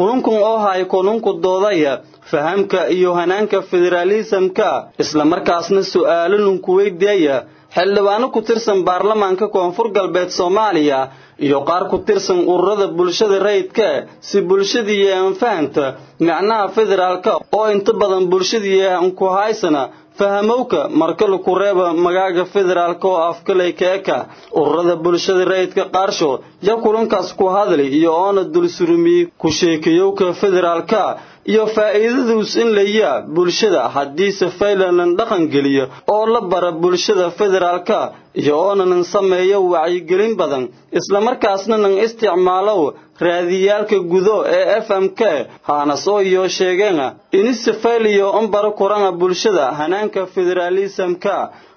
kulankun oo hay kulunku doodaya fahamka iyo hanaanka federaalisamka islamarkaasna su'aalo lunku weydiiyaya xildhibaano ku tirsan baarlamaanka koonfur galbeed soomaaliya iyo qaar ku tirsan ururada bulshada rayidka si bulshadii aan fahanta macnaha federaalka oo inta badan bulshadii aan ku haysana fahamowka marka laku reeba magaaga federaalka oo afkalay keeka ururada bulshada rayidka qaarsho ya kulankaas ku hadli iyo oona dulsurumiyey ku sheekayowka federaalka iyo faa'iidaduus in layaa bulshada haddiise faylanan dhaqan geliyo oo la bara bulshada federaalka iyo oonanan sameeyo wacyigelin badan islamarkaasna nan isticmaalow raadiyaalka gudo ee f m k haanas oo iyo sheegeena inise fayliyo on bara kuranga bulshada hanaanka federaalisamka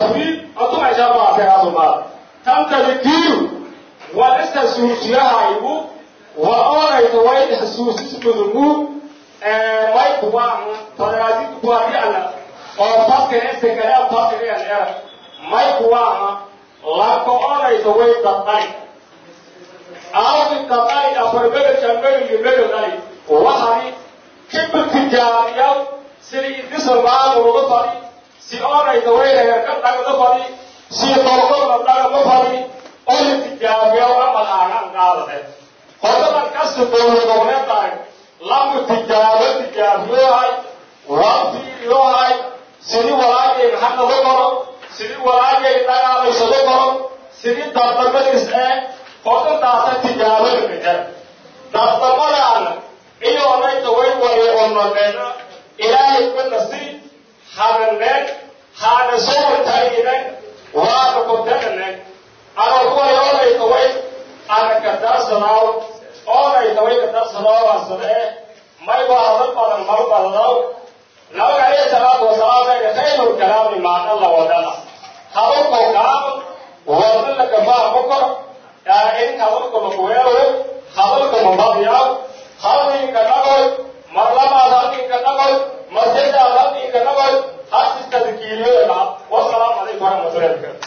waa istasuusiyahaygu waa oonayta way xasuusismudugu maykuwa faderaadidkuwaadiana oo faskalesekale faskalean maykuwaha lako oonayta way dadali aawdi dadali afarbegajanbegigi begadali waxani kibu tijaariyaw sidi idisalmaaduluga fadi si oonayta waynaherka dhagda fadi si dolkodla dhagama fadi oo la tijaabiyaw amal aagan qaadade qodadan kasta dowladoleedahay lamu tijaabo tijaabiyohay waa fiiriyohay sidii walaagay maxamado koro sidii walaagay dhagaalaysado koro sidii dardamadiis ee qodantaasa tijaabada kajar dardamadaana iyoonayta way wari onnadeena ilaahay banasi hananeen haana sowaltaayinen waana kodananeen ana kuwayoonayta way ana kadarsanaaw oonayta way kadarsanaawaasada eh mayba hadal badan mal badadaw nabiga alayhi salaatu wasalaam ayna khayru lkalaami maa qalla wadala hadalkoo gaaban wadala kafaa bokor in hadalka makuweewo hadalka mabadiyaw halninka dhagoy mar labaad halninka dhagoy mar saddex halninka dhagoy hasistada kiiliyoda wasalaamu calaykum waraxmatullahi wabarakatu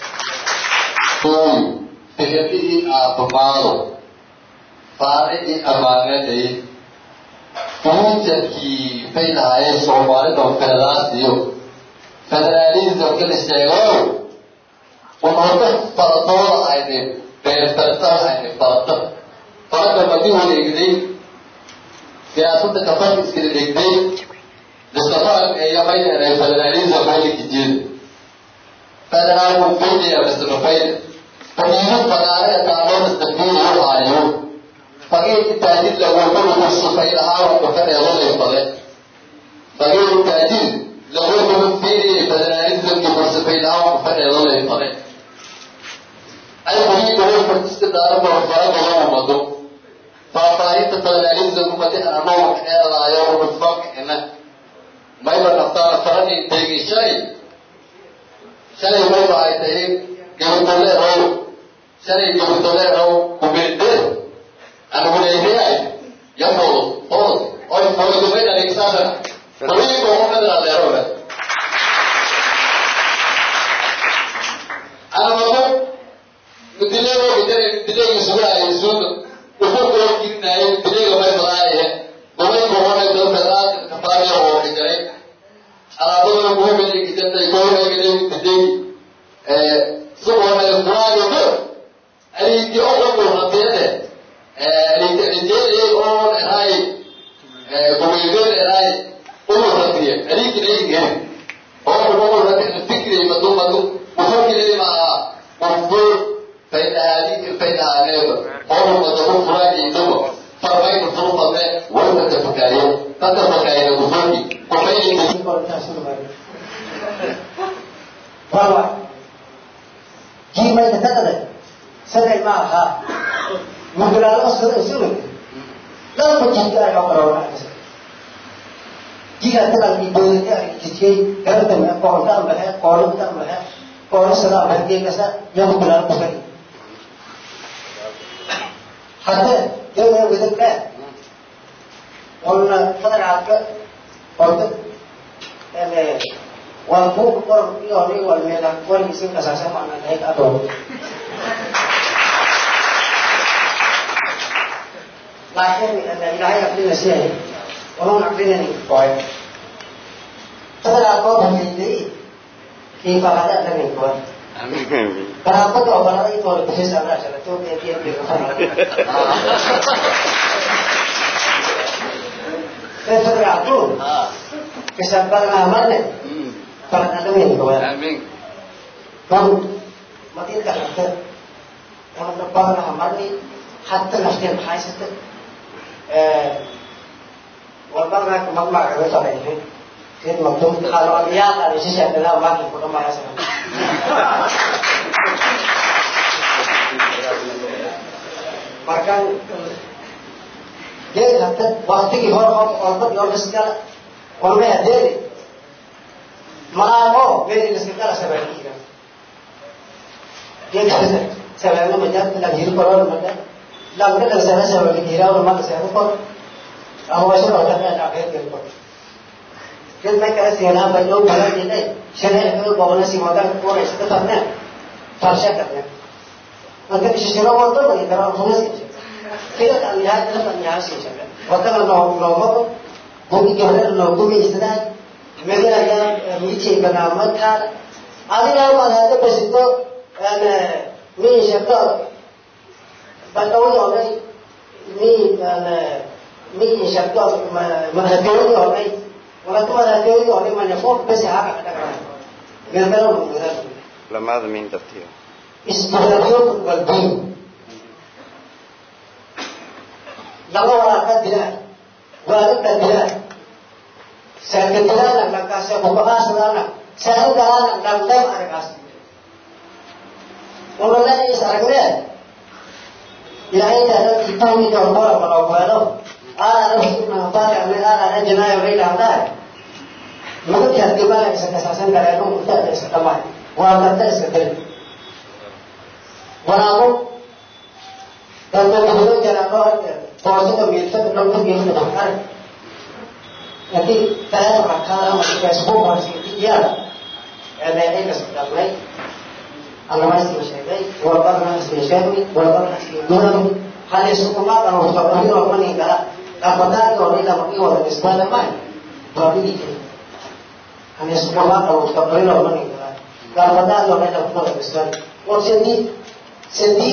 filadihii aabbamaado faaricii ammaanaday fuujarkii bay lahaayeen soomaalida federaasiyo federaalismka la sheego wuxuuka faratooda ayna beerfartaan ayna farata farada madi wareegday siyaasadda kafan iskala dhegday mustafaal eeyamayna federalism mayna jeeda federaal wuu foodayaa mustafafayna fadiido fagaare taaloon istafiil u haayo fageedi taajid lagoomalugu sufay lahaa wuxuu ka dheelanay fade fageedi taajid lagoomalu fiiriyay federalismki musufay lahaa wuxuu ka dheelanay fade ay muhiimka way fartiska daaraba farada loo umado faahfaahinta federalismku madi anoo wax dheeradaayo ubadfakina mayba naftaana farani teegi shalay shalay mayba ay tahay gabatoleerow shalay gabatoleerow kubirde anuguleeyahay yafoodo food oy foodumay dhaligsaasan fariigo umedaleerowe anamako dileego bidare dileega sugaaya suuga wuxuu kaloo kirinaayo dileega may fadaaye gobolka waxay dad federaal kafaariya oo xijaray alaabadana muhiimay kitay kooreegay dileegi suqoonay quraaniga aliiti oqodo rabeede aliiti rinjeede oo eray kuweydeen eray ugu rabiye aliiti leeyge oo kugu rabiye fikri madu madu mufakiri ma mufur faydahadi faydahaaneedo oo madu furaani dumo farmay furfadne wanda ka fakaayo tata fakaayo mufaki kumayni wawa jiimayka tagaday saday ma aha mugulaalo sida isugu dalba jidka ay oo kala wanaagsan jiga tagal ki doonta ay kijay garta ma ko ta ma है call ta ma है call सदा भरके कैसा यह मगुलालो पकड़ी हते जो मैं विदक है और फदर आपका और तो walaupun orang ini orang ini orang mereka orang isi kasar sama anak naik atau laakiin ilaahay aqlina siyahay walan aqlinani koy tadaraa koo bakeydai kii farada dhamin koy Kenapa kau kalau itu orang bisa sana sana tu dia dia dia kafar. Saya aku. Kesabaran amal ni. Para ada ni kau. Amin. Kau mati tak ada. Kalau lepas amal ni hatta nasib hai satu. Eh, walaupun aku mak kalau tak ada. Dia maklum kalau dia ada sisi ada makin pun marah sana. Bahkan dia kata waktu ki hor hor hor hor sekala orang me ada ni. Maamo mere sekala sebab ini. Dia kata sebab itu banyak dalam hidup orang mana. Dalam dalam sana sebab ini dia orang mana sebab apa? Awak semua orang ada apa yang dia Jadi mereka sihana banyak banyak ini. Sihana itu bawa nasi makan orang itu tak nak. Fasya katanya. Maka di sisi orang itu bagi orang semua sih. Kita tak lihat kita tak lihat sih saja. Waktu kalau normal mungkin kita normal ini istilah. Mereka yang mici bernama thar. Ada yang mana ada besitu, ane ni siapa? Bantau orang ni ane ni siapa? Mana tahu orang Waktu ada tahu orang mana pun besi apa katakan. Mereka orang mengurang. لماذا من ترتيب استهلاكهم والدين لما وراء الدلال وراء الدلال سيد الدلال لما كاسي مبقى سلانا سيد الدلال لما لم أرقاس والله يسألك إلهي تعالى كتابي كوربورا ولو فعلوا أنا نفسي من أفضل من أنا أجنا يريد هذا Mungkin tiba-tiba lagi sekesasan karena itu mudah ada sekamai. Walaupun sekecil. Walaupun dan kemudian jalan keluar proses pemirsa belum begitu besar. Nanti saya terkala masih Facebook masih dia. Ada yang kesukaan lain. Allah masih masih walaupun masih masih walaupun masih durang. Hal yang semua kalau sudah pergi orang meninggal, apakah kalau ini lama ini orang Islam lain? Berarti itu. Hanya semua kalau sudah pergi orang meninggal. Kalau pada Allah ada orang Islam. और सिंधी सिंधी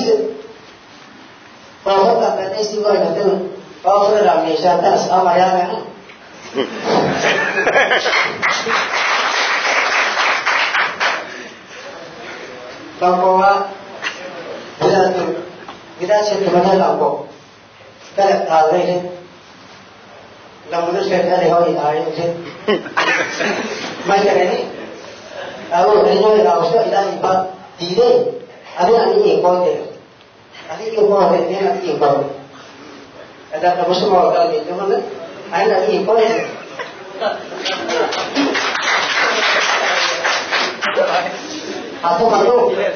बहुत का कहते इसी बार कहते हैं और फिर हमेशा दस अब आया है ना bahwa bila tu kita sebenarnya lampu kalau tahu ini namun saya ada hari hari ini macam ini aku ini orang Australia tidak ibat tidak ada yang ini kau dia ada yang kau dia dia ada yang kau ada kamu semua orang itu mana ada yang kau dia aku malu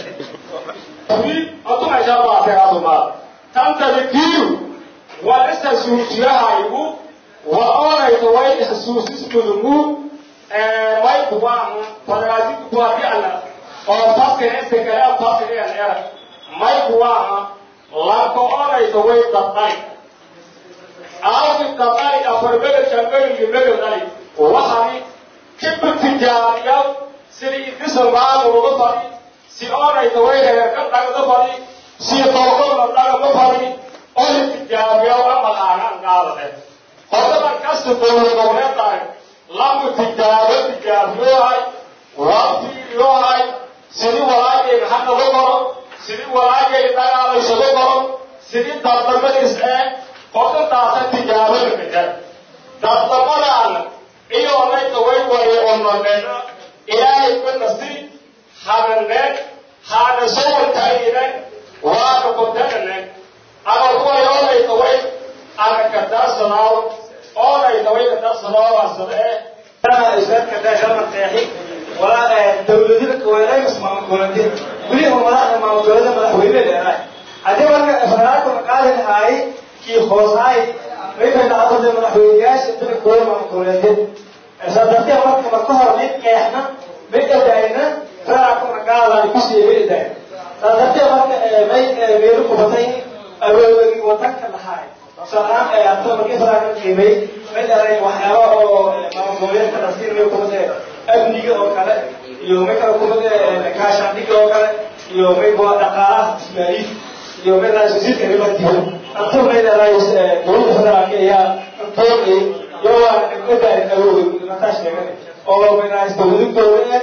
Otu mai sha ba sai azu ma. Tan ta bi kiyu wa isa su ya haibu wa ora ita wai da su su su mu eh mai kuwa faraji kuwa bi Allah. O paske ne se kala paske ne ala. Mai kuwa la ko ora ita wai da kai. Azu ka kai a farbe da shangarin da mai dai. Wa hari kibti jariya siri idisa ba mu ga fari si ora ita way heer ka dhagdo fadhi si tookadna dhagdo fadhi oli tijaabiya wa malaana ngaadade horta markasta dowlad goboleedahay lamu tijaabo tijaabiyohay waa fiiriyohay sidii walaagayga hadda la qoro sidii walaagay dagaalaysado qoro sidii dardamadiis ee horta taasa tijaabada kajar dardamadaana iyo nayta way wari onnoneena ilaahay ka nasi hananeen haana sawir taaginen waana kudanane ama kuway oonay taway ana kadaarsanaaw oonay taway kadaarsanaaw asada ee isbeedka daashama qeexi walaa dawladida kaweelaymas maamulgoboleedyo weli oo madaxda maamulgoboleeda madaxweyne leedahay haddii marka federaalka maqaali lahaay kii hoosaay wayfay dhacdada madaxweyneyaasha intada kooda maamulgoboleedyo saa dartee marka marka hore mid qeexna mid ogaayna federaalka maqaalaay kusii welidahay saa dartee marka may meelu kubatay awoodagi wadanka lahaay tusaalahaan ee anta markii faraa ka qiimay mid aray waxyaaba oo maamulgoboleedka dhasiinaya kumade amniga oo kale iyo mid kale kumade kaashaandhiga oo kale iyo mid waa dhaqaalaha ismaaliif iyo mid rais wasiirka arrimaha dibadda anta mid rais dowladda federaalka ayaa antoogay yowaa cidaari awoogay mataa sheegay oo mid rais dowladooda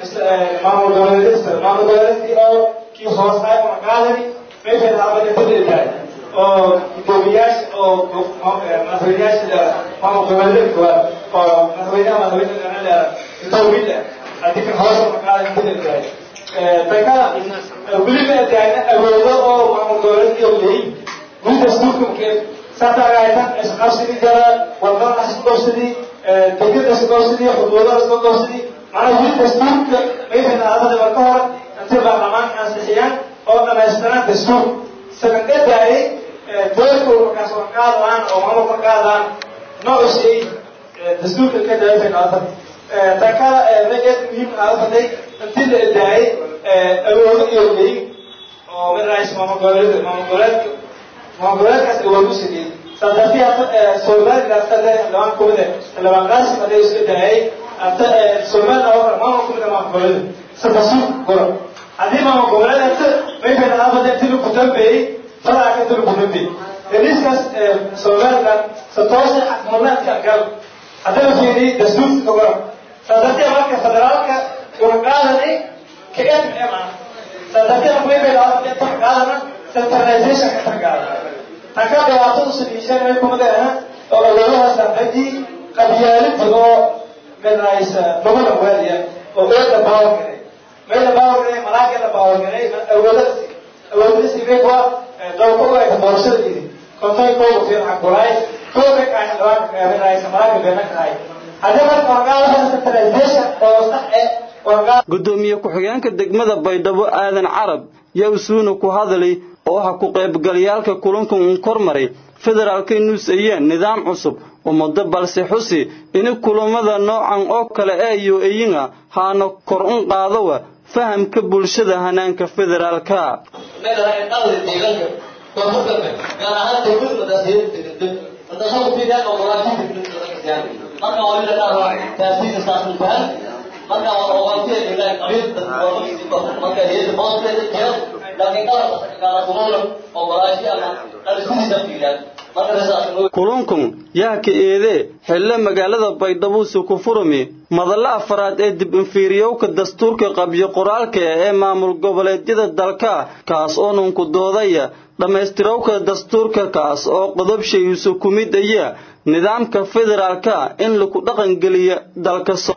maamul goboleedista maamul goboleedkii oo kii hoosaay una qaadani meeshan habada bedeli oo gudoomiyaasha oo madaxweynayaasha maamul goboleedka oo madaxweynaha madaxweynaha dowladda haddii kan hoos una qaadan bedeli tahay dakada weliba daana awoodo oo maamul goboleedkii oo leeyin guud dastuurka markee saata agaytan isqabsidi jara wadada isku qabsidi degada isku qabsidi xuduudaha isku qabsidi macnaha weli dastuurka meeshan aadada marka hore intii baarlamaanka ansixiyaan oo dhamaystiran dastuur sanadadaayay doorka markaas waa qaadaan oo maamulka qaadaan noocusay dastuurka ka daafay qaadad dakada meegeed muhiim qaadaday intii la daayay awoodo iyo leey oo mid rais maamul goboleed maamul goboleedka maamul goboleedkaas awood u siiyey sadartii hata somaliland sada labaan kumide labaan qaasim aday iska daayay hata somaliland oo maamul kumide maamul goboleed sadasuur goro haddii maamul goboleed hata meeshan aabada intii lagu dambeeyey faraaka intii lagu dambeeyey daliiskaas somaliland satoose xakmulaadka gal haddii la fiiriyey dastuurka gobora sadartii marka federaalka una qaadani ka m m sadartii marka meeshan aabada inta qaadana centralization ka tagaada taka dhibaatada sadiishan may kumadeena oo awoodaha sarbadii qabyaalada oo menaysa laguna waadiya oo eeda baawarganay meela baawarganay malaagada baawarganay awoodada awoodada sibeek waa dowka u eka doorashada idi kontoy kooga fiican kulaay kooga kaay dhawaanka menaysa malaaga beena kahay haddii marka warqaadaha centralization oo sax eh warqaad gudoomiye ku-xigeenka degmada baydhabo aadan carab yaa usuuna ku hadalay oo ha ku qaybgalayaalka kulanka uun kormaray federaalka inuusayeen nidaam cusub ummado balse xusi ini kulamada noocan oo kale ee iyo eyinga haana kor un qaadawa fahamka bulshada hanaanka federaalka marka waa ogaanteed ilaa qabiilda marka heeda booskeeda jiro laakiin kala kala kulula oo walaashi ama qalisiisa fiiraan marka rasaas kulankun yaa ka eedee xille magaalada baydhabuuse ku furmi madalla afaraad ee dib infiiriyowka dastuurka qabyo qoraalka ee maamul goboleedyada dalka kaas oo nunku doodaya dhammaystirowka dastuurka kaas oo qodobshayuusa ku mid aya nidaamka federaalka in lagu dhaqangeliya dalka